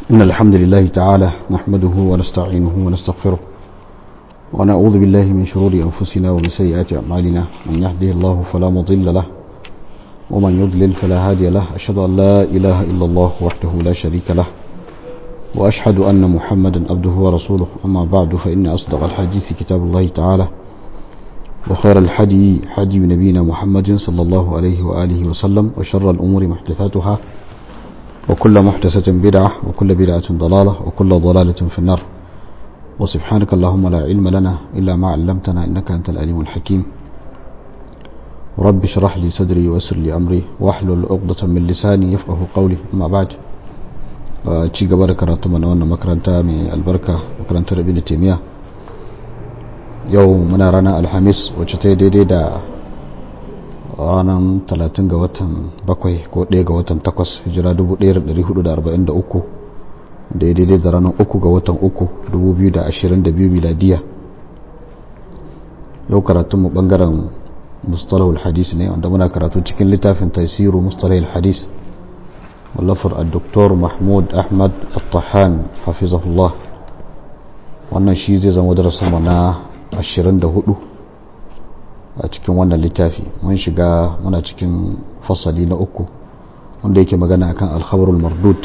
إن الحمد لله تعالى نحمده ونستعينه ونستغفره ونعوذ بالله من شرور أنفسنا ومن سيئات أعمالنا من يهده الله فلا مضل له ومن يضلل فلا هادي له أشهد أن لا إله إلا الله وحده لا شريك له وأشهد أن محمدا عبده ورسوله أما بعد فإن أصدق الحديث كتاب الله تعالى وخير الحدي حدي نبينا محمد صلى الله عليه وآله وسلم وشر الأمور محدثاتها وكل محدثة بدعة وكل بدعة ضلالة وكل ضلالة في النار وسبحانك اللهم لا علم لنا إلا ما علمتنا إنك أنت العليم الحكيم رب اشرح لي صدري ويسر لي أمري واحلل عقدة من لساني يفقه قولي أما بعد ci gaba da karatu mana wannan makaranta mai albarka makarantar ibn taymiya yau muna ranar alhamis wacce ta yi daidai da ranar 30 ga watan 7 ko 1 ga watan 8 hijira 1443 da ya daidai da ranar 3 ga watan 3 2022 miladiya yau karatunmu bangaren mustalahul hadis ne wanda muna karatu cikin littafin taisiru mustalahul hadis wallafar al-doktor mahmud ahmad al-tahan hafizahullah wannan shi zai zama darasin na 24 a cikin wannan littafi mun shiga muna cikin fasali na uku wanda yake magana akan alkhabarul mardud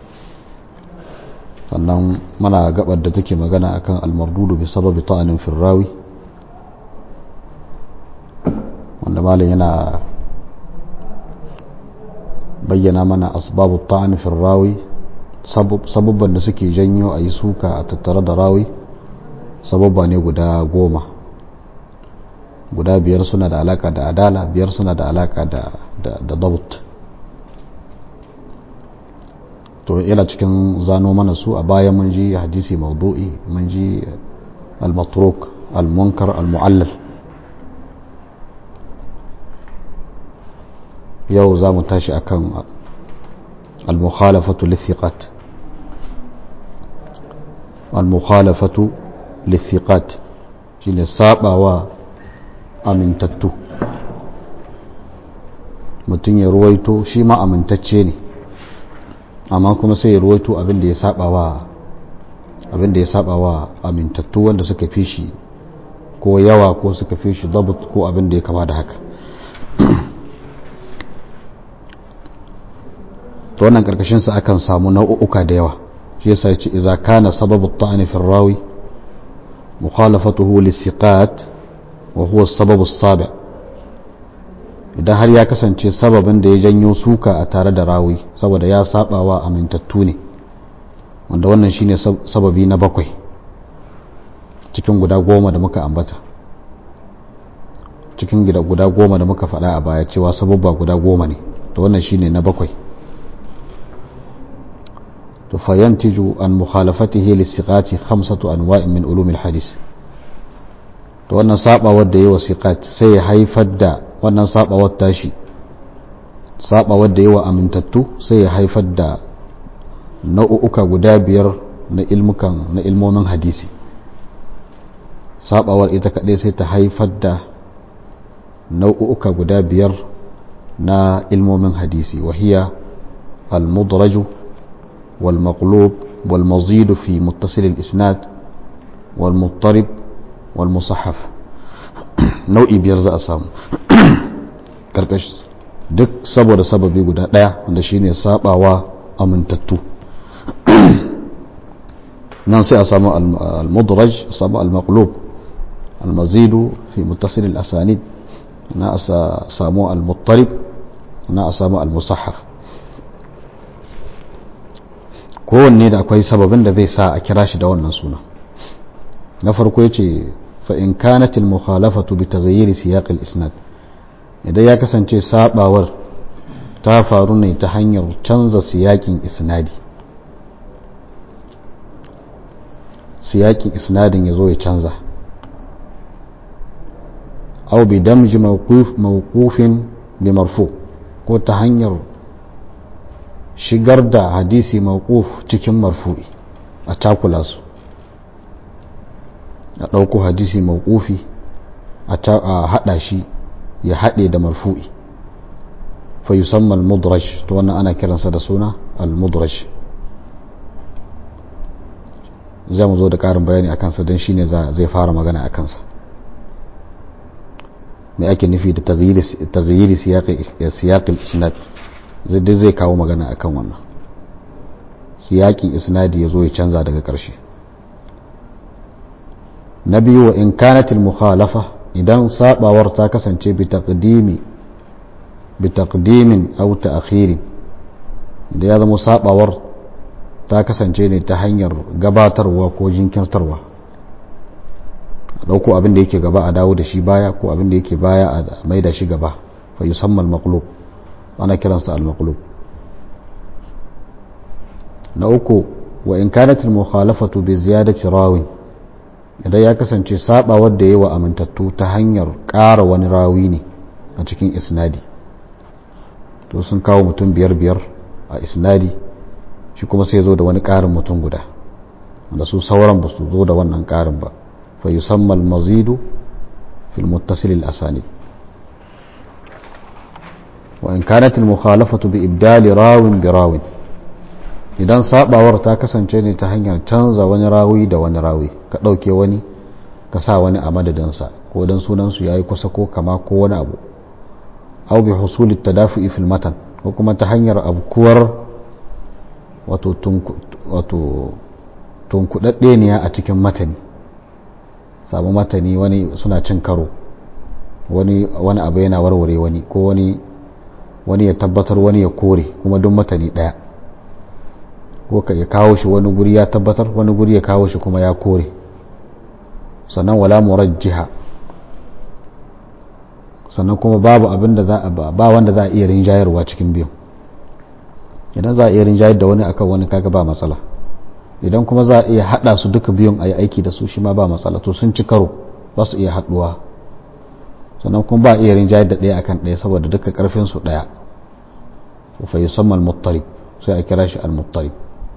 sannan muna gabar da take magana akan almardudu bi sababi ta'anin firrawi wanda malam yana bayyana mana asbabu ta'an fi rawi sabubban da suke janyo a yi suka a tattare da rawi sababba ne guda goma guda biyar suna da alaka da adala biyar suna da alaka da dabut to yana cikin zano mana su a bayan mun ji hadisi maudu'i mun ji al-matruk al-munkar al-mu'allal yau za mu tashi akan al-mukhalafatu lithiqat al-mukhalafatu lithiqat shine sabawa amintattu mutum ya ruwaito shi ma amintacce ne amma kuma sai ya ruwaito abin da ya sabawa abin da ya sabawa amintattu wanda suka fi shi ko yawa ko suka fi shi dabut ko abin da ya kama da haka to wannan karkashin sa akan samu nau'uka da yawa shi yasa yace idza kana sababu at-ta'n fi ar-rawi mukhalafatuhu lis-siqat wa huwa as-sabab as-sabi' idan har ya kasance sababin da ya janyo suka a tare da rawi saboda ya saba wa amintattu ne wanda wannan shine sababi na bakwai cikin guda goma da muka ambata cikin guda goma da muka faɗa a baya cewa sababba guda goma ne to wannan shine na bakwai فينتج عن مخالفته للثقات خمسة أنواع من علوم الحديث to wannan sabawar da yi wa siqat sai ya haifar da wannan sabawar tashi sabawar da yi wa amintattu sai ya haifar da nau'uka guda biyar na ilmukan na ilmomin hadisi sabawar ita kaɗai sai ta haifar da nau'uka guda biyar na ilmomin hadisi wahiya al-mudraju والمقلوب والمزيد في متصل الإسناد والمضطرب والمصحف nau'i biyar za a samu karkashi duk saboda sababi guda ɗaya wanda shine sabawa amintattu nan sai a samu al-mudraj a samu al-maqlub al-mazidu fi muttasil al-asanid na a samu al-muttarib na a samu al-musahaf kowanne da akwai sababin da zai sa a kira shi da wannan suna na farko ya ce fa'in kanatil mukhalafatu bi taghayyiri siyaqil isnad idan ya kasance sabawar ta faru ne ta hanyar canza siyakin isnadi siyakin isnadin ya zo ya canza au bi damji mawqufin bi marfu ko ta hanyar shigar da hadisi mawquf cikin marfu'i a takula su a ɗauko hadisi mawqufi a haɗa shi ya haɗe da marfu'i fa yusamma al-mudraj to wannan ana kiransa da suna al-mudraj zai mu zo da ƙarin bayani a kansa don shine zai fara magana a kansa mai ake nufi da taghyiri siyaƙin isnad zai zai kawo magana akan wannan siyaƙin isnadi ya zo ya canza daga ƙarshe na biyu wa in kanatil mukhalafa idan sabawar ta kasance bi taqdimi bi taqdimin aw ta'khirin da ya zama sabawar ta kasance ne ta hanyar gabatarwa ko jinkirtarwa a dauko abin da yake gaba a dawo da shi baya ko abin da yake baya a mai da shi gaba fa yusamma al-maqlub ana kiransa al-maqlub na uku wa in kanat al-mukhalafatu bi ziyadati rawin idan ya kasance sabawar da yawa amintattu ta hanyar ƙara wani rawi ne a cikin isnadi to sun kawo mutum biyar biyar a isnadi shi kuma sai zo da wani ƙarin mutum guda wanda su sauran ba su zo da wannan ƙarin ba fa yusamma al-mazidu fil muttasil al-asanid wa in kanat al-mukhalafatu bi ibdali rawin bi rawin idan sabawar ta kasance ne ta hanyar canza wani rawi da wani rawi ka ɗauke wani ka sa wani a madadinsa ko don sunansu ya yi kusa ko kama ko wani abu au bi husulit tadafu'i fil matan ko kuma ta hanyar abkuwar wato tunkuɗaɗɗe ne a cikin matani samu matani wani suna cin karo wani wani abu yana warware wani ko wani wani ya tabbatar wani ya kore kuma duk matani ɗaya ko ka ya kawo shi wani guri ya tabbatar wani guri ya kawo shi kuma ya kore sannan wala murajjiha sannan kuma babu abin da za a ba wanda za a iya rinjayarwa cikin biyu idan za a iya rinjayar da wani akan wani kaga ba matsala idan kuma za a iya hada su duka biyun a yi aiki da su shi ma ba matsala to sun ci karo ba su iya haduwa sannan kuma ba a iya rinjayar da ɗaya akan ɗaya saboda duka karfin su ɗaya fa yusamma al-muttarib sai a kira shi al-muttarib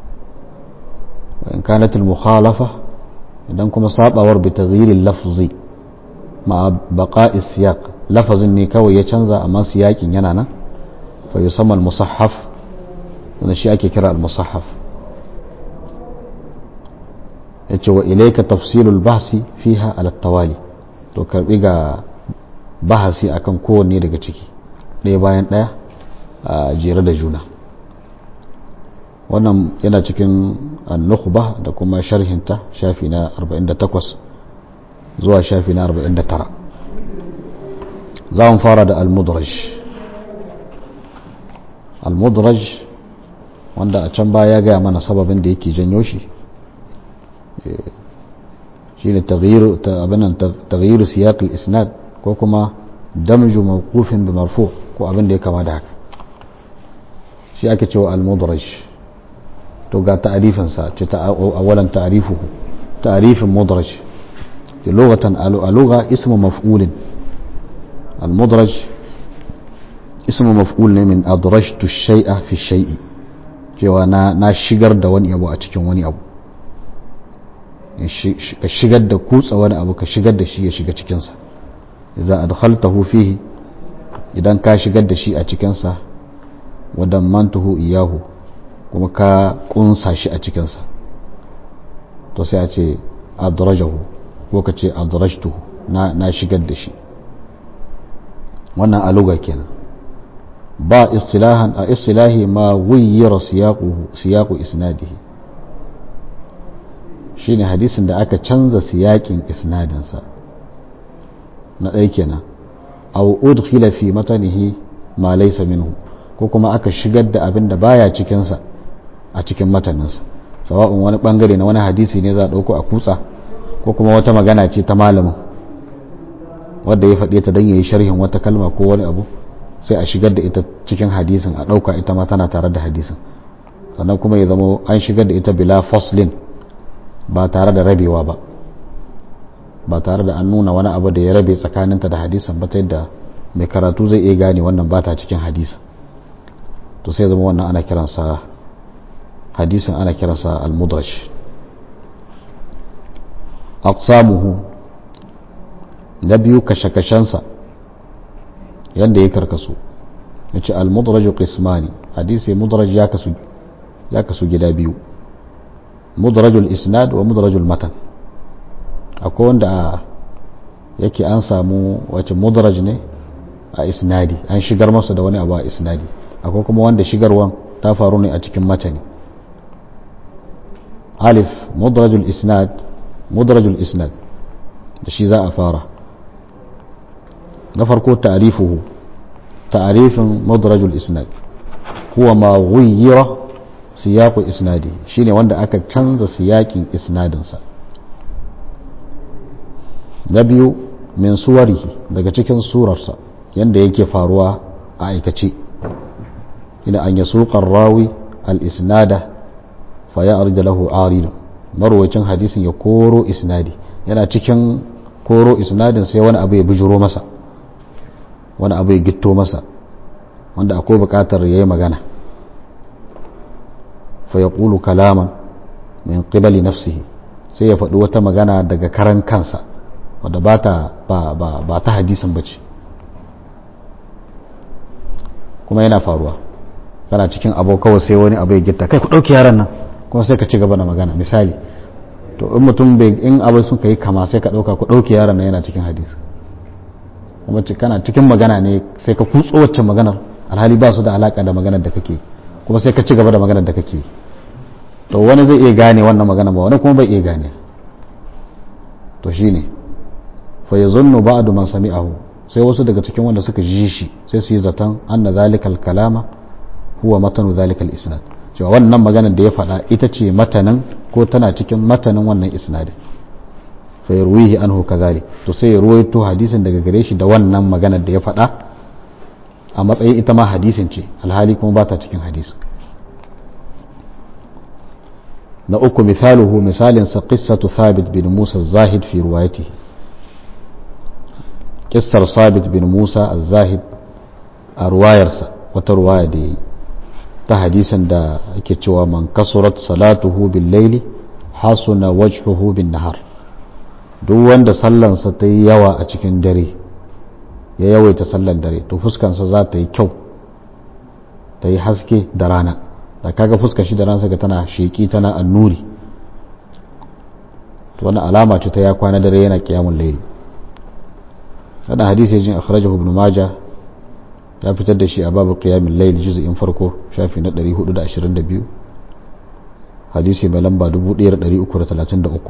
وإن كانت المخالفة إذن كما صابور بتغيير اللفظ مع بقاء السياق لفظ نيكاوي يتشنزا أما سياق ينانا فيسمى المصحف ونشي أكي كرا المصحف وإليك تفصيل البحث فيها على التوالي to karbi ga bahasi akan kowanne daga ciki ɗaya bayan ɗaya a jere da juna wannan yana cikin annukhba da kuma sharhinta shafi na 48 zuwa shafi na 49 za mu fara da al-mudraj al-mudraj wanda a can baya ya gaya mana sababin da yake janyo shi shi ne taghyiru siyaq al-isnad ko kuma damju mawqufin bi marfu ko abin da ya kama da haka shi ake cewa al-mudraj to ga ta'arifinsa ce awalan ta'arifuhu ta'arifin mudraj ke lugatan a lugha ismu maf'ulin al-mudraj ismu maf'ul ne min adrajtu shay'a fi shay'i cewa na na shigar da wani abu a cikin wani abu ka shigar da kutsa wani abu ka shigar da shi ya shiga cikinsa idza adkhaltahu fihi idan ka shigar da shi a cikinsa wa dammantuhu iyahu kuma ka kunsa shi a cikinsa to sai a ce adrajahu ko ka ce adrajtuhu na, na shigar da shi wannan aluga kenan ba istilahan a istilahi ma wuyyira siyaku isnadihi shine hadisin da aka canza siyakin isnadinsa na ɗaya kenan aw udkhila fi matanihi ma laysa minhu ko kuma aka shigar da abin da baya cikinsa a cikin mataninsa sawa'un wani bangare na wani hadisi ne za a ɗauko a kutsa ko kuma wata magana ce ta malamin wadda ya faɗe ta don ya yi sharhin wata kalma ko wani abu sai a shigar da ita cikin hadisin a ɗauka ita ma tana tare da hadisin sannan kuma ya zama an shigar da ita bila foslin ba tare da rabewa ba ba tare da an nuna wani abu da ya rabe tsakaninta da hadisin ba ta yadda mai karatu zai iya gane wannan ba ta cikin hadisin to sai zama wannan ana kiransa hadisin ana kiransa al-mudraj aqsamuhu na biyu kashe-kashensa yadda ya karkasu ya ce al-mudraj qismani hadisi mudraj ya kasu ya kasu gida biyu mudrajul isnad wa mudrajul matan akwai wanda yake an samu wace mudraj ne a isnadi an shigar masa da wani abu a isnadi akwai kuma wanda shigarwan ta faru ne a cikin matani alif mudrajul isnad mudrajul isnad da shi za a fara na farko ta'rifuhu ta'rifin mudrajul isnad huwa ma ghayyira siyaqu isnadi shine wanda aka canza siyakin isnadinsa na biyu min suwarihi daga cikin surarsa yanda yake faruwa a aikace ina an yasuqar rawi al-isnada fa ya'rid lahu arid marwacin hadisin ya koro isnadi yana cikin koro isnadin sai wani abu ya bijiro masa wani abu ya gitto masa wanda akwai bukatar yayi magana fa yaqulu kalaman min qibali nafsihi sai ya faɗi wata magana daga karan kansa wadda ba ta ba ta hadisin bace kuma yana faruwa kana cikin abu kawai sai wani abu ya gitta kai ku ɗauki yaran nan kuma sai ka ci gaba da magana misali to in mutum bai in abu sun kai kama sai ka ɗauka ku ɗauki yaran nan yana cikin hadisi kuma kana cikin magana ne sai ka kutso wacce maganar alhali ba su da alaka da maganar da kake kuma sai ka ci gaba da maganar da kake to wani zai iya gane wannan magana ba wani kuma bai iya gane to shine fa yazunnu ba'du man sami'ahu sai wasu daga cikin wanda suka ji shi sai su yi zaton anna zalikal kalama huwa matanu zalikal isnad cewa wannan maganar da ya faɗa ita ce matanin ko tana cikin matanin wannan isnadin fa yarwihi anhu kadhalik to sai ya ruwaito hadisin daga gare shi da wannan maganar da ya faɗa a matsayin ita ma hadisin ce alhali kuma ba ta cikin hadisi na uku misaluhu misalin sa qissatu thabit bin musa zahid fi ruwayatihi kissar sabit bin musa az-zahid a ruwayarsa wata ruwaya da yi ta hadisin da ake cewa man kasurat salatuhu bil laili hasuna wajhuhu bin nahar duk wanda sallansa ta yi yawa a cikin dare ya yawaita sallan dare to fuskansa za ta yi kyau ta yi haske da rana da kaga fuskar shi da rana saka tana sheki tana annuri to wani alama ce ta ya kwana dare yana kiyamun laili wannan hadisi ya jin akhrajahu ibn majah ya fitar da shi a babu qiyamul layl juz'in farko shafi na 422 hadisi mai lamba 1333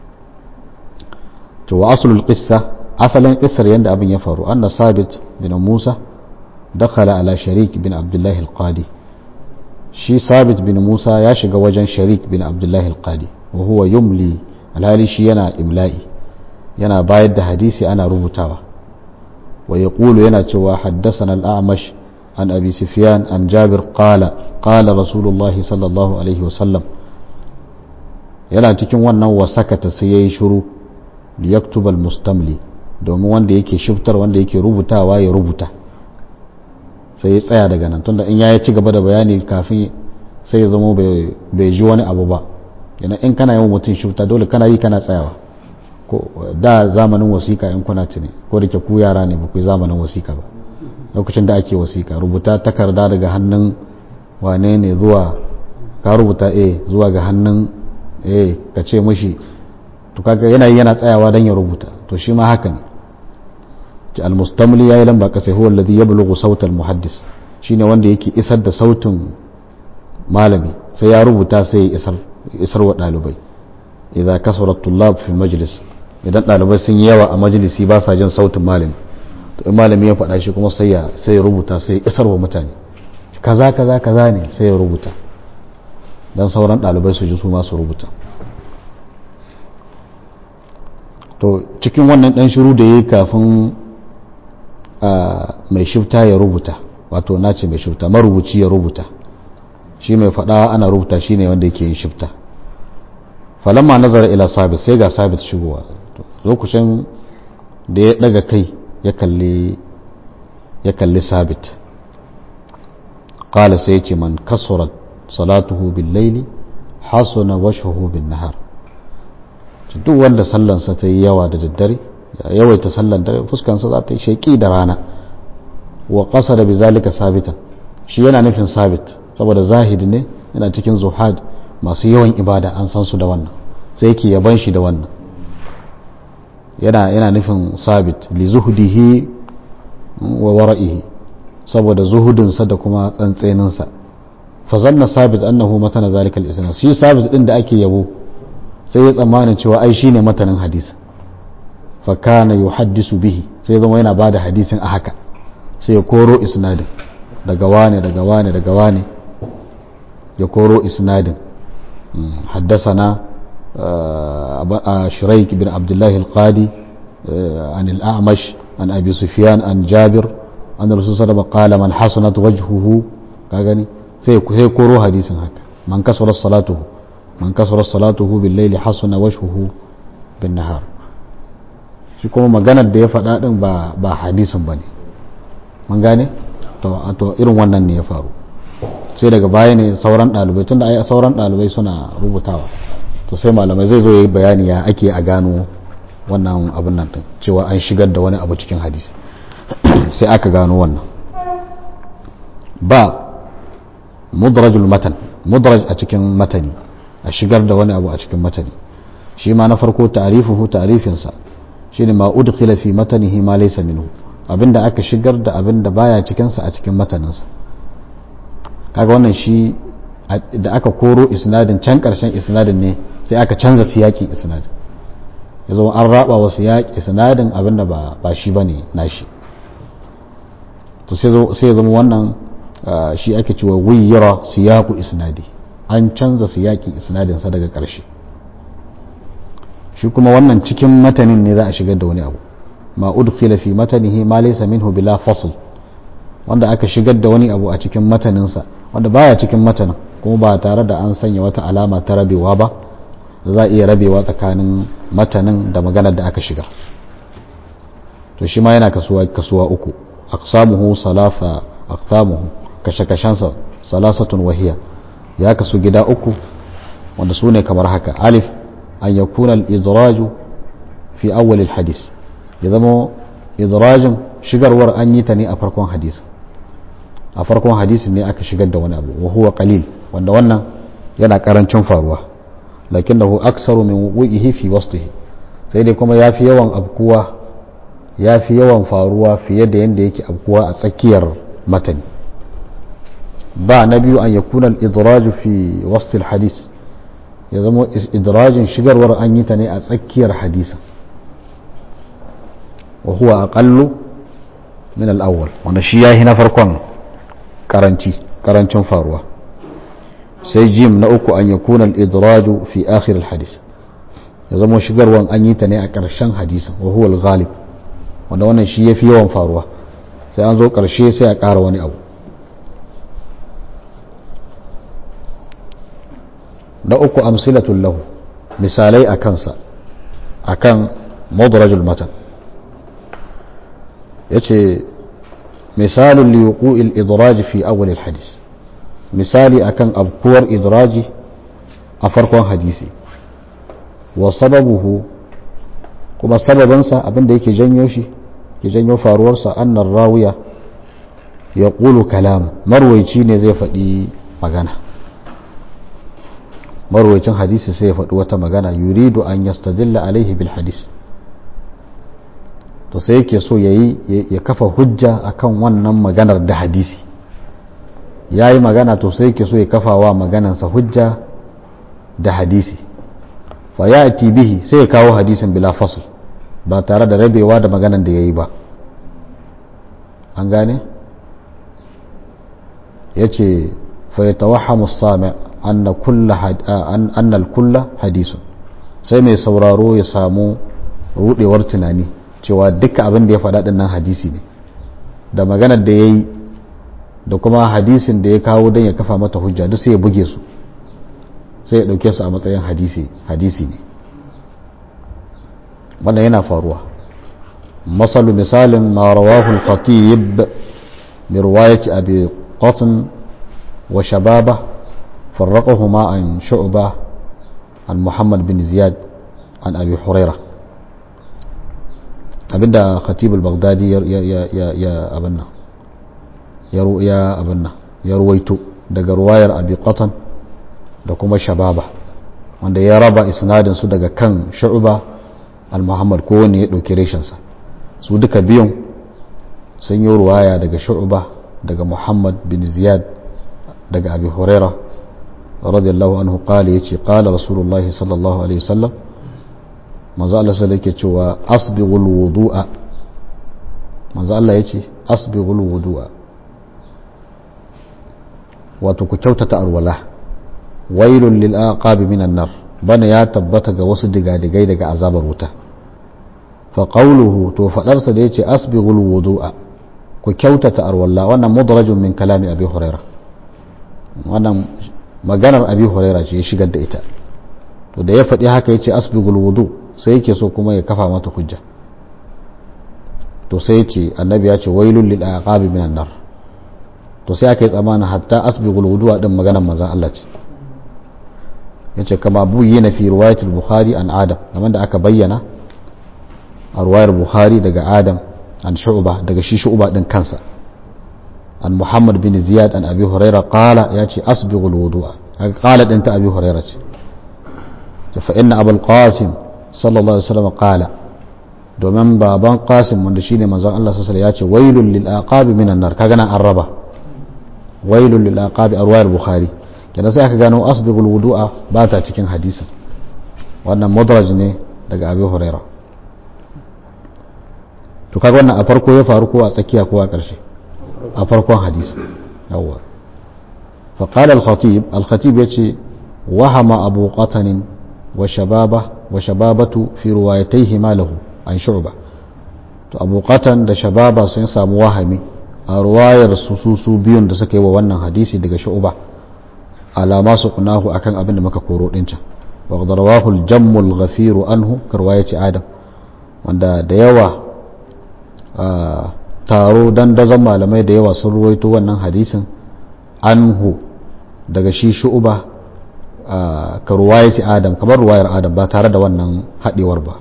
to wa aslul qissa asalin qissar yanda abin ya faru anna sabit bin musa dakhala ala sharik bin abdullah al-qadi shi sabit bin musa ya shiga wajen sharik bin abdullah al-qadi wa huwa yumli alhali shi yana imla'i yana bayar da hadisi ana rubutawa ويقول يناتوا حدثنا الأعمش عن أبي سفيان عن جابر قال قال رسول الله صلى الله عليه وسلم yana cikin wannan wasakata sai ya yi shuru liyaktubal mustamli domin wanda yake shiftar wanda yake rubutawa ya rubuta sai ya tsaya daga nan tunda in ya ci gaba da bayani kafin sai ya zama bai ji wani abu ba yana in kana yawan mutum shifta dole kana yi kana tsayawa ko da zamanin wasiƙa in kuna tuni ko da ke ku yara ne ba ku zamanin wasiƙa ba lokacin da ake wasiƙa rubuta takarda daga hannun wane ne zuwa ka rubuta a zuwa ga hannun a ka ce mashi to kaga yana yana tsayawa dan ya rubuta to shi ma haka ne ci almustamli yayi lamba kasai huwa alladhi yablughu sautal almuhaddis shine wanda yake isar da sautin malami sai ya rubuta sai ya isar isar wa dalibai idza kasara tullab fi majlis idan ɗalibai sun yi yawa a majalisi ba sa jin sautin malami to in malami ya faɗa shi kuma sai ya sai ya rubuta sai ya isar wa mutane kaza kaza kaza ne sai ya rubuta dan sauran ɗalibai su ji su ma su rubuta to cikin wannan ɗan shiru da ya yi kafin mai shifta ya rubuta wato na ce mai shifta marubuci ya rubuta shi mai faɗa ana rubuta shi ne wanda yake yin shifta falamma nazara ila sabit sai ga sabit shigowa lokacin da ya daga kai ya kalli ya kalli sabit qala sai ya ce man kasurat salatuhu bil laili hasuna wajhuhu bin nahar duk wanda sallansa ta yi yawa da daddare ya yawaita sallan dare fuskansa za ta yi sheki da rana wa qasada da bizalika sabitan shi yana nufin sabit saboda zahid ne yana cikin zuhad masu yawan ibada an san su da wannan sai yake yaban shi da wannan yana yana nufin sabit li zuhdihi wa wara'ihi saboda zuhudinsa da kuma tsantseninsa fa zanna sabit annahu matana zalika al-isnad shi sabit din da ake yabo sai ya tsammanin cewa ai shine matanin hadisi fa kana yuhaddisu bihi sai zama yana bada hadisin a haka sai ya koro isnadin daga wane daga wane daga wane ya koro isnadin حدثنا شريك بن عبد الله القادي عن الأعمش عن أبي سفيان عن جابر أن الرسول صلى الله عليه وسلم قال من حسنت وجهه كاغني sai koro hadisin haka man kasara salatuhu man kasara salatuhu bil layli hasuna wajhuhu bin nahar shi kuma maganar da ya faɗa din ba ba hadisin bane mun gane to to irin wannan ne ya faru sai daga baya ne sauran ɗalibai tunda ai sauran ɗalibai suna rubutawa to sai malamai zai zo yi bayani ya ake a gano wannan abin nan din cewa an shigar da wani abu cikin hadisi sai aka gano wannan ba mudrajul matan mudraj a cikin matani a shigar da wani abu a cikin matani shi ma na farko ta'rifuhu ta'rifinsa shine ma udkhila fi matanihi ma laysa minhu abinda aka shigar da abinda baya cikin sa a cikin mataninsa kaga wannan shi da aka koro isnadin can karshen isnadin ne sai aka canza siyakin isnadin ya zama an raba wa siyakin isnadin abinda ba ba shi bane nashi to sai ya zama wannan shi ake cewa wuyira siyaku isnadi an canza siyakin isnadinsa daga ƙarshe shi kuma wannan cikin matanin ne za a shigar da wani abu ma udkhila fi matanihi ma laysa minhu bila fasl wanda aka shigar da wani abu a cikin mataninsa wanda baya cikin matanin kuma ba tare da an sanya wata alama ta rabewa ba da za a iya rabewa tsakanin matanin da maganar da aka shigar to shi ma yana kasuwa kasuwa uku aqsamuhu salasa aqsamuhu kashe-kashensa salasatun wahiya ya kasu gida uku wanda su ne kamar haka alif an ya kuna idraju fi awwalil hadis ya zama idrajin shigarwar an yi ta ne a farkon hadis a farkon hadisin ne aka shigar da wani abu wa huwa qalil wanda wannan yana karancin faruwa lakinnahu aksaru min wuqihi fi wasfihi sai dai kuma yafi yawan abkuwa yafi yawan faruwa fiye da yanda yake abkuwa a tsakiyar matani ba na biyu an yakuna al-idraju fi wasf al-hadis ya zama idrajin shigarwar an yi ta ne a tsakiyar hadisa wa huwa aqallu min al-awwal wanda shi yahi na farkon karanci karancin faruwa sai jim na uku an yakuna al-idraju fi akhir al-hadis ya zama shigarwar an yi ta ne a ƙarshen hadisin wa huwa al-ghalib wanda wannan shi yafi yawan faruwa sai an zo ƙarshe sai a ƙara wani abu na uku amsilatun lahu misalai a kansa a kan madrajul matan ya ce misalin liyuku idraji fi awwalil hadis misali akan abkuwar idraji a farkon hadisi wa sababuhu kuma sababinsa abinda yake janyo shi ke janyo faruwarsa annar rawiya ya ƙulu kalama marwaici ne zai faɗi magana marwacin hadisi sai ya faɗi wata magana yuridu an yastadilla alaihi bil hadis to sai yake so ya yi ya kafa hujja akan wannan maganar da hadisi ya yi magana to sai yake so ya kafa wa maganansa hujja da hadisi fa ya bihi sai ya kawo hadisin bila fasl ba tare da rabewa da maganar da ya yi ba an gane ya ce fa ya tawahamu sami anna kulla hadisun sai mai sauraro ya samu rudewar tunani cewa duka abin da ya faɗa nan hadisi ne da maganar da ya yi da kuma hadisin da ya kawo don ya kafa mata hujja duk sai ya buge su sai ya ɗauke su a matsayin hadisi hadisi ne wannan yana faruwa masalu misalin ma rawahu al-khatib bi riwayati abi qatn wa shababa فرقهما عن شعبة عن محمد بن زياد عن أبي هريرة abinda khatib al-baghdadi ya abanna ya ya abanna ya ruwaito daga ruwayar abi qatan da kuma shababa wanda ya raba isnadin su daga kan shu'ba al-muhammad ko wani ya dauki reshensa su duka biyun sun yi ruwaya daga shu'ba daga muhammad bin ziyad daga abi huraira radiyallahu anhu qala yace qala rasulullah sallallahu alaihi wasallam manzo Allah sai yake cewa asbighul wudu'a manzo Allah yace asbighul wudu'a wato ku kyautata alwala wailun lil aqabi minan nar bana ya tabbata ga wasu digadigai daga azabar wuta fa qawluhu to fadarsa da yace asbighul wudu'a ku kyautata alwala wannan mudrajun min kalami abi huraira wannan maganar abi huraira ce ya shigar da ita to da ya faɗi haka yace asbighul wudu sai yake so kuma ya kafa mata hujja to sai yace annabi ya ce wailul lil aqabi minan nar to sai aka yi tsammanin hatta asbighul wudu'a din maganar manzon Allah ce yace kama buyi fi riwayatul bukhari an adam kamar da aka bayyana a ruwayar bukhari daga adam an shu'ba daga shi shu'ba din kansa an muhammad bin ziyad an abi huraira qala yace asbighul wudu'a qala din ta abi huraira ce fa inna abul qasim sallallahu alaihi wasallam qala domin baban qasim wanda shine manzon Allah sallallahu alaihi wasallam yace wailul lil aqabi minan nar kaga nan an raba wailul lil aqabi a ruwayar bukhari kenan sai aka gano asbighul wudu'a ba ta cikin hadisin wannan mudraj ne daga abi huraira to kaga wannan a farko ya faru ko a tsakiya ko a ƙarshe a farkon hadisi yawwa fa qala al-khatib al-khatib yace wahama abu qatan wa shababa wa shababatu fi riwayatayhi ma lahu an shu'ba to abu qatan da shababa sun samu wahami a ruwayar su su biyun da suka yi wa wannan hadisi daga shu'ba alama su kunahu akan abin da muka koro din can wa qad rawahu al-jamm al-ghafir anhu karwayati adam wanda da yawa taro dandazon malamai da yawa sun ruwaito wannan hadisin anhu daga shi shu'ba ka ruwayati adam kamar ruwayar adam ba tare da wannan haɗewar ba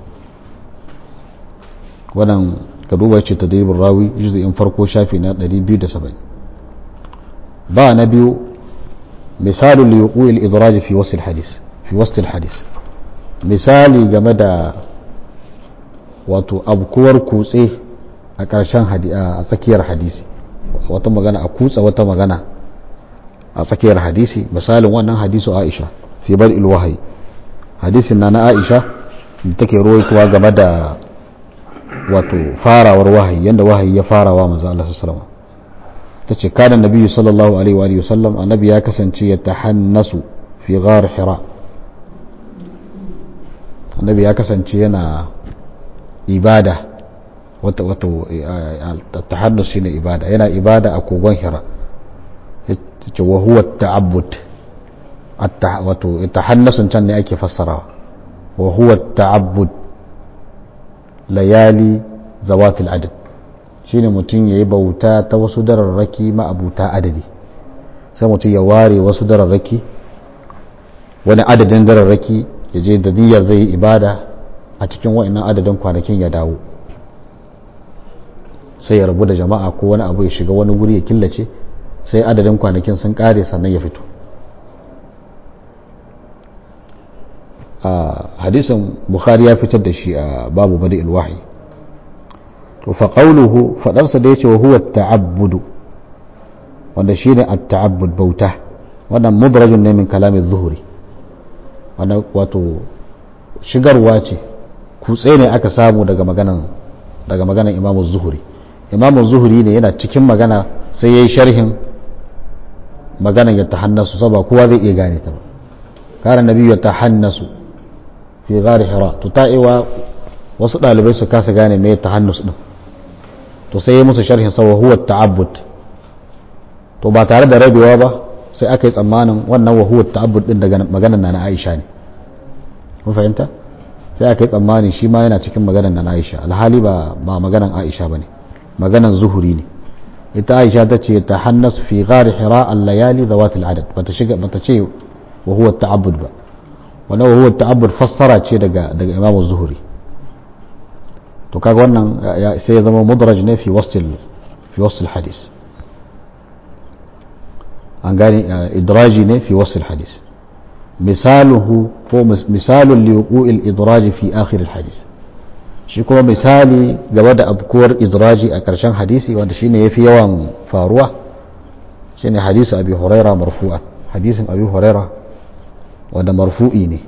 wannan ka duba ce tadribul rawi juz'in farko shafi na 270 ba na biyu مثال لوقوع الإدراج في وسط الحديث في وسط الحديث misali game da wato abkuwar kutse a ƙarshen a tsakiyar hadisi wata magana a kutsa wata magana a tsakiyar hadisi misalin wannan hadisu aisha fi bar ilwahayi hadisin na na aisha da take roikuwa game da wato farawar wahayi yadda wahayi ya farawa manzo Allah sallallahu ta ce kada nabi sallallahu alaihi wa sallam annabi ya kasance ya tahannasu fi ghar hira annabi ya kasance yana ibada wata wato tahannus shine ibada yana ibada a kogon hira ce wa huwa ta'abbud wato tahannasun can ne ake fassarawa wa huwa ta'abbud layali zawatil adad shine mutum ya yi bauta ta wasu dararraki ma'abuta adadi sai mutum ya ware wasu dararraki wani adadin dararraki ya je da niyyar zai yi ibada a cikin wa'annan adadin kwanakin ya dawo sai ya rabu da jama'a ko wani abu ya shiga wani wuri ya killace sai adadin kwanakin sun kare sannan ya fito a hadisin bukhari ya fitar da shi a babu bada ilwahi to fa qawluhu fadarsa da yace wa huwa ta'abbudu wanda shine at-ta'abbud bauta wannan mudrajun ne min kalamin zuhuri wannan wato shigarwa ce kutse ne aka samu daga maganan daga maganan imamu zuhuri imamu zuhuri ne yana cikin magana sai yayi sharhin maganan ya tahannasu saboda kowa zai iya gane ta ba kana nabi ya tahannasu fi ghari hira to ta'iwa wasu dalibai su kasa gane me tahannus din to sai ya musu sharhin sa huwa ta'abbud to ba tare da rabewa ba sai aka yi tsammanin wannan wa huwa ta'abbud din daga maganar na Aisha ne kun fahimta sai aka yi tsammanin shi ma yana cikin maganar na Aisha alhali ba ba maganar Aisha bane maganar zuhuri ne ita Aisha ta ce ta hannas fi ghari hira al-layali zawat al-adad bata shiga bata ce wa huwa ta'abbud ba wannan wa huwa ta'abbud fassara ce daga daga Imam Zuhri to kaga wannan sai ya zama mudraj ne fi wasl fi wasl hadis an gane idraji ne fi wasl hadis misaluhu ko misalun liwuqu'il idraji fi akhir hadis shi kuma misali gaba da abkuwar idraji a ƙarshen hadisi wanda shine yafi yawan faruwa shine hadisu abi huraira marfu'a hadisin abi huraira wanda marfu'i ne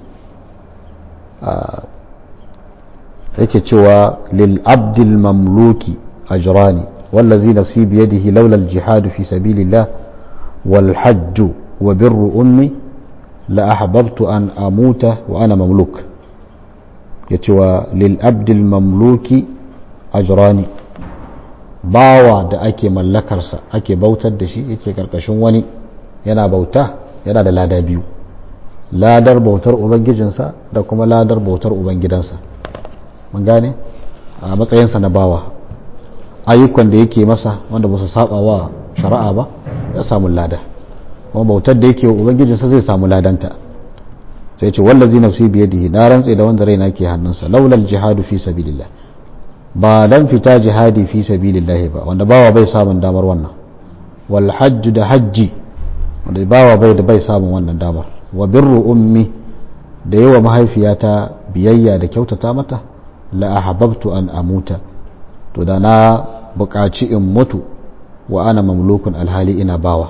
yake cewa lil abdil mamluki ajrani wallazi nafsi biyadihi laula al jihad fi sabilillah wal hajj wa birru ummi la ahbabtu an amuta wa ana mamluk yace wa lil abdil mamluki ajrani bawa da ake mallakarsa ake bautar da shi yake karkashin wani yana bauta yana da lada biyu ladar bautar ubangijinsa da kuma ladar bautar ubangidansa mun gane a matsayinsa na bawa ayyukan da yake masa wanda ba su saba wa shari'a ba ya samu lada kuma bautar da yake wa ubangijinsa zai samu ladanta sai ce wallazi nafsi biyadihi na rantse da wanda raina ke hannunsa laulal jihadu fi sabilillah ba dan fita jihadi fi sabilillah ba wanda bawa bai samun damar wannan wal hajj da hajji wanda bawa bai da bai samun wannan damar wa birru ummi da yawa mahaifiyata biyayya da kyautata mata la ahabbtu an amuta to da na buƙaci in mutu wa ana mamlukun alhali ina bawa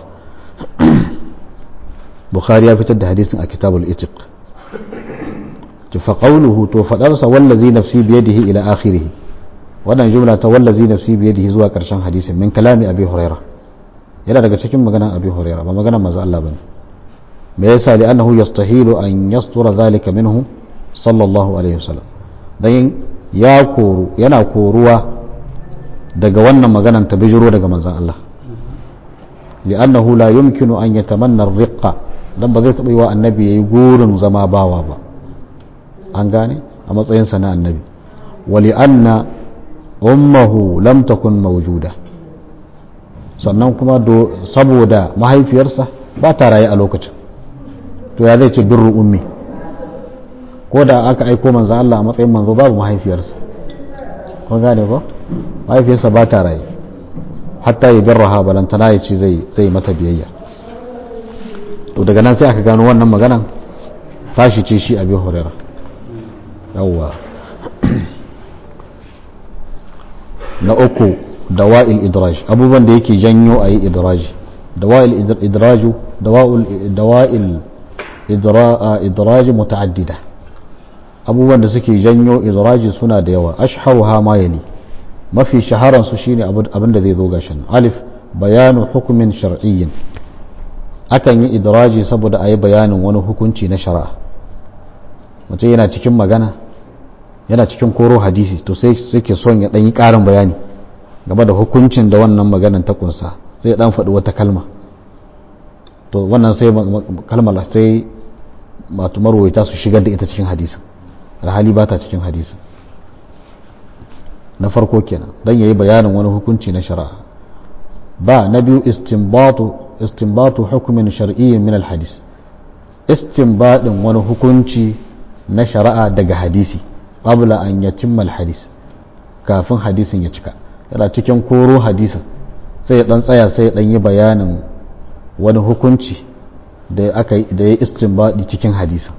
bukhari ya fitar da hadisin a kitabul itiq fa qawluhu to fadarsa wallazi nafsi biyadihi ila akhirih wannan jumla ta wallazi nafsi biyadihi zuwa karshen hadisin min kalami abi huraira yana daga cikin maganan abi huraira ba maganan manzo Allah bane me yasa li annahu yastahilu an yastura dhalika minhu sallallahu alaihi wasallam dan ya koru yana koruwa daga wannan maganan ta bijiro daga manzon Allah li'annahu la yumkinu an yatamanna ar-riqqa dan ba zai taɓa yi wa annabi yayi gurin zama bawa ba an gane a matsayin sa na annabi wa li'anna ummuhu lam takun mawjuda sannan kuma saboda mahaifiyarsa ba ta raye a lokacin to ya zai ce birru ummi ko da aka aiko manzo Allah a matsayin manzo babu mahaifiyarsa kun gane ko mahaifiyarsa ba ta raye hatta ya birraha balantana ya ce zai zai mata biyayya to daga nan sai aka gano wannan maganan tashi ce shi abi huraira yawwa na uku dawa'il idraj abubuwan da yake janyo a yi idraji dawa'il idraju dawa'il idraji muta'addida abubuwan da suke janyo idraji suna da yawa ashharuha ma yali mafi shaharan su shine abin da zai zo gashin alif bayanu hukumin shar'iyyin akan yi idraji saboda a yi bayanin wani hukunci na shari'a mutum yana cikin magana yana cikin koro hadisi to sai suke son ya ɗan yi ƙarin bayani game da hukuncin da wannan maganan ta kunsa sai ɗan faɗi wata kalma to wannan sai kalmar sai matu marwaita su shigar da ita cikin hadisin alhali ba ta cikin hadisin na farko kenan don ya yi bayanin wani hukunci na shari'a ba na biyu istinbatu istinbatu hukumin shar'iyyin min alhadis istinbadin wani hukunci na shari'a daga hadisi qabla an yatimma alhadis kafin hadisin ya cika yana cikin koro hadisin sai ya dan tsaya sai ya dan yi bayanin wani hukunci da aka da ya istinbadi cikin hadisin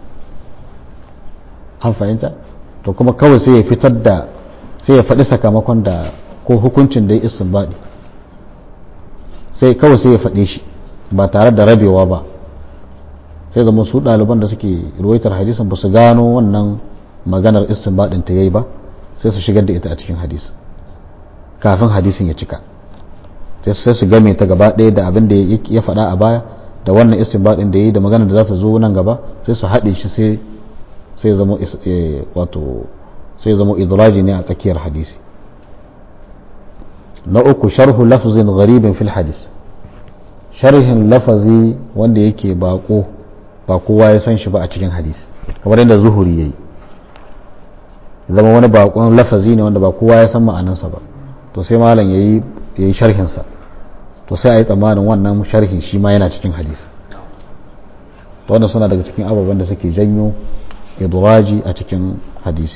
an fahimta to kuma kawai sai ya fitar da sai ya faɗi sakamakon da ko hukuncin da ya istinbadi sai kawai sai ya faɗe shi ba tare da rabewa ba sai zama su ɗaliban da suke ruwaitar hadisin ba su gano wannan maganar istinbadin ta yayi ba sai su shigar da ita a cikin hadisi kafin hadisin ya cika sai su game ta gaba ɗaya da abin da ya faɗa a baya da wannan istinbadin da yayi da maganar da za ta zo nan gaba sai su haɗe shi sai sai zama wato sai zama idraji ne a tsakiyar hadisi na uku sharhu lafzin gharibin fil hadis sharhin lafazi wanda yake bako ba kowa ya san shi ba a cikin hadisi kamar yadda zuhuri yayi zama wani bakon lafazi ne wanda ba kowa ya san ma'anansa ba to sai malam yayi yayi sharhin sa to sai a yi tsammanin wannan sharhin shi ma yana cikin hadisi wannan suna daga cikin ababen da suke janyo idraji a cikin hadisi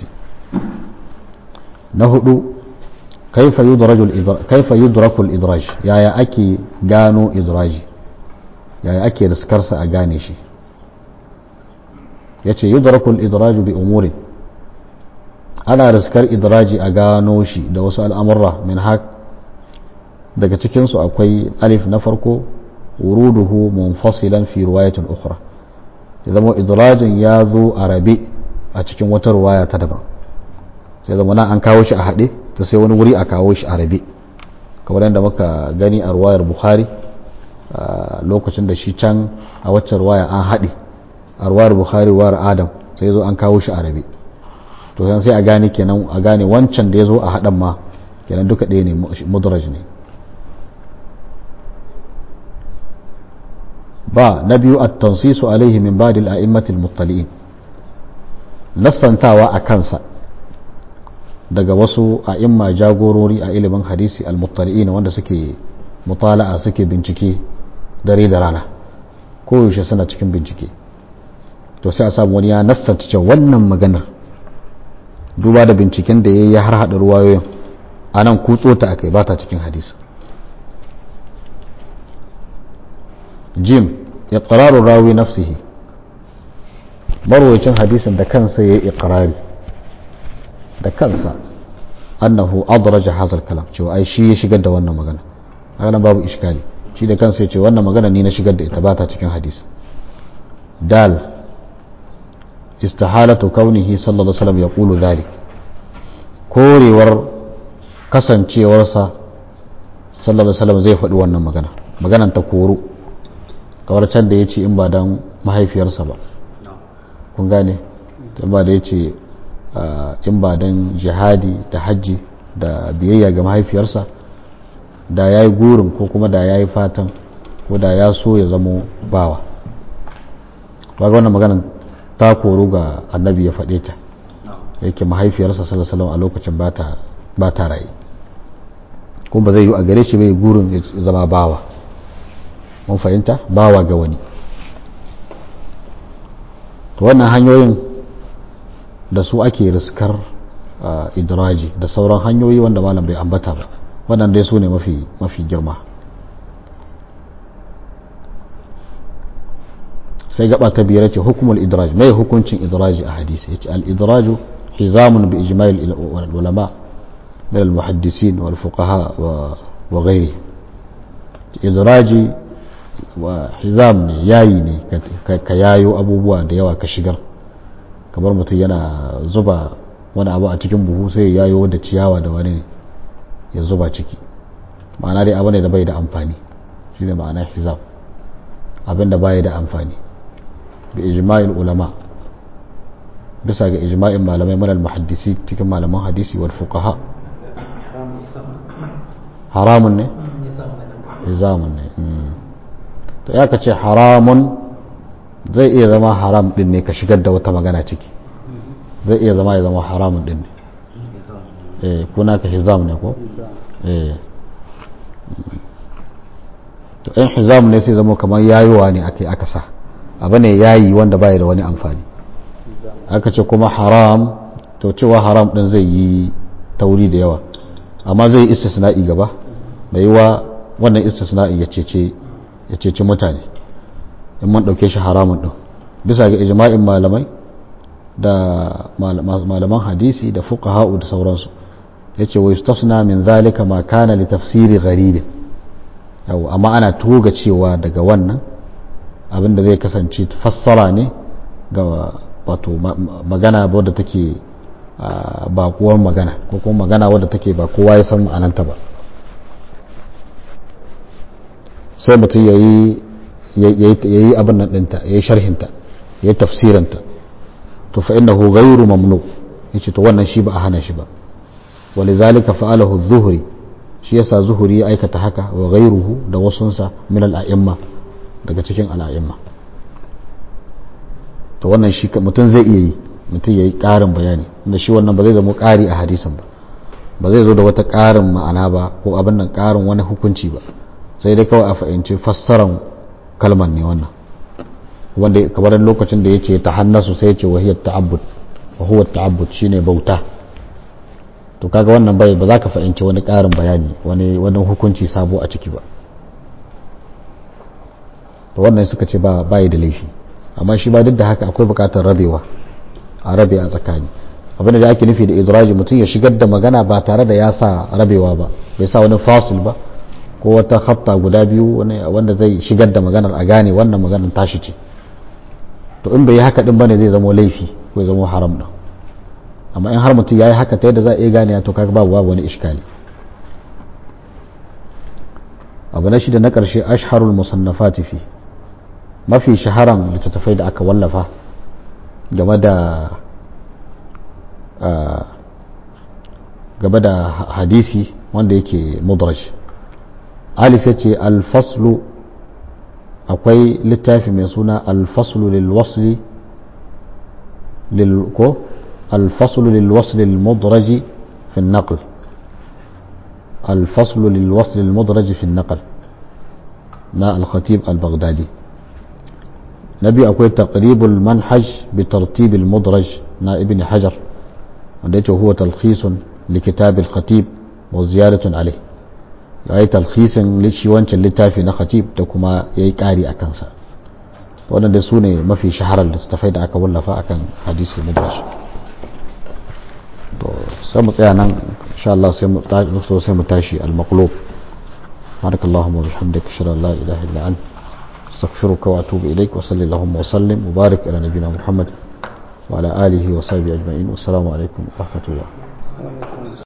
na hudu kaifa yudraku al-idraj yaya ake gano idraji yaya ake riskarsa a gane shi yace yudrakul idraju bi umurin ana riskar idraji a gano shi da wasu al'amurra min hak daga cikinsu akwai alif na farko wuruduhu munfasilan fi riwayatin ukhra ya zama idrajin ya zo a rabe a cikin wata ruwaya ta daban sai zama na an kawo shi a haɗe ta sai wani wuri a kawo shi a rabe kamar yadda muka gani a ruwayar bukhari lokacin da shi can a waccan ruwaya an haɗe a ruwayar bukhari ruwayar adam sai zo an kawo shi a rabe to yan sai a gane kenan a gane wancan da ya zo a haɗan ma kenan duka ɗaya ne mudraj ne ba na biyu a tansisu alaihi min badil a'immatil muttali'in nassantawa a kansa daga wasu a'imma jagorori a ilimin hadisi al-muttali'in wanda suke mutala'a suke bincike dare da rana koyaushe suna cikin bincike to sai a samu wani ya nassanta cewa wannan maganar duba da binciken da ya yi har haɗa ruwayoyin a nan kutso ta akai ba ta cikin hadisi jim iqrarun rawi nafsihi marwacin hadisin da kansa ya yi iqrari da kansa annahu adraja hazal kalam cewa ai shi ya shigar da wannan magana haka babu iskali shi da kansa ya ce wannan magana ni na shigar da ita ba ta cikin hadisi dal istihalatu kaunihi sallallahu alaihi wasallam yaqulu dhalik korewar kasancewarsa sallallahu alaihi wasallam zai faɗi wannan magana maganan ta koro kamar can da yace in ba dan mahaifiyarsa ba kun gane in ba da yace in ba dan jihadi da hajji da biyayya ga mahaifiyarsa da ya yi gurin ko kuma da ya yi fatan ko da ya so ya zamo bawa ba wannan maganan ta koru ga annabi ya faɗe ta yake mahaifiyarsa salasalam a lokacin ba ta raye kuma ba zai yi a gare shi bai gurin ya zama bawa mun fahimta bawa ga wani to wannan hanyoyin da su ake riskar idraji da sauran hanyoyi wanda malam bai ambata ba wannan dai su ne mafi girma sai gaba ta biyar ce hukumul idraj mai hukuncin idraji a hadisi yace al idraju hizamun bi ijma'il ulama min al muhaddisin wal fuqaha wa ghairi idraji wa hizam ne yayi ne ka yayo abubuwa da yawa ka shigar kamar mutum yana zuba wani abu a cikin buhu sai ya yayo da ciyawa da wani ya zuba ciki ma'ana dai abu ne da bai da amfani shi ne ma'ana hizab abin da bai da amfani bi ijma'il ulama bisa ga ijma'in malamai manal muhaddisi cikin malaman hadisi wal fuqaha haramun ne hizamun ne to ya ka ce haramun zai iya zama haram din ne ka shigar da wata magana ciki zai iya zama ya zama haramun din ne eh kuna ka hizam ne ko eh to in hizam ne sai zama kamar yayowa ne ake aka sa abu ne yayi wanda baya da wani amfani aka ce kuma haram to cewa haram din zai yi tauri da yawa amma zai yi istisna'i gaba mai yiwa wannan istisna'i ya cece ya cece mutane in man dauke shi haramun din bisa ga ijma'in malamai da malaman hadisi da fuqaha'u da sauransu yace wa yustasna min zalika ma kana li tafsiri gharib yau amma ana toga cewa daga wannan abinda zai kasance fassara ne ga wato magana wadda take bakuwar magana ko kuma magana wadda take ba kowa ya san ma'ananta ba sai mutum ya yi abin nan ɗinta ya yi sharhinta ya yi tafsiranta to fa innahu ghayru mamnu yace to wannan shi ba a hana shi ba walizalika fa'alahu az-zuhri shi yasa zuhuri ya aikata haka wa ghayruhu da wasunsa min al-a'imma daga cikin al-a'imma to wannan shi mutum zai iya yi mutum yayi ƙarin bayani inda shi wannan ba zai zama ƙari a hadisin ba ba zai zo da wata ƙarin ma'ana ba ko abin nan ƙarin wani hukunci ba sai dai kawai a fahimci fassaran kalmar ne wannan wanda kamar lokacin da ya ce ta hannasu sai ya ce wahiyar ta'abbud wa huwa ta'abbud shine bauta to kaga wannan bai ba za ka fahimci wani ƙarin bayani wani wani hukunci sabo a ciki ba to wannan suka ce ba bai da laifi amma shi ba duk da haka akwai bukatar rabewa a rabe a tsakani abin da ake nufi da idraji mutum ya shigar da magana ba tare da ya sa rabewa ba bai sa wani fasil ba ko wata hatta guda biyu wanda zai shigar da maganar a gane wannan maganar tashi ce to in bai yi haka din bane zai zama laifi ko zama haram din amma in har mutum ya yi haka ta yadda za a iya gane to kaga babu babu wani iskali abu na shida na ƙarshe ashharul musannafati fi mafi shaharan littattafai da aka wallafa game da game da hadisi wanda yake mudraj alif ya ce alfaslu akwai littafi mai suna alfaslu lilwasli ko الفصل للوصل المدرج في النقل الفصل للوصل المدرج في النقل نا الخطيب البغدادي نبي أكوي تقريب المنهج بترتيب المدرج نا ابن حجر وديته هو تلخيص لكتاب الخطيب وزيادة عليه yayi talhisin shi wancan littafi na khatib da kuma ya yi ƙari a kansa waɗanda su ne mafi shaharar littattafai da aka wallafa akan hadisi mudrash to sai mu tsaya nan insha Allah sai mu so sai mu tashi al-maqlub barakallahu wa bihamdika ashhadu an la ilaha illa anta astaghfiruka wa atubu ilaik wa sallallahu wa sallim wa barik ala nabiyyina muhammad wa ala alihi wa sahbihi ajma'in assalamu alaikum wa rahmatullah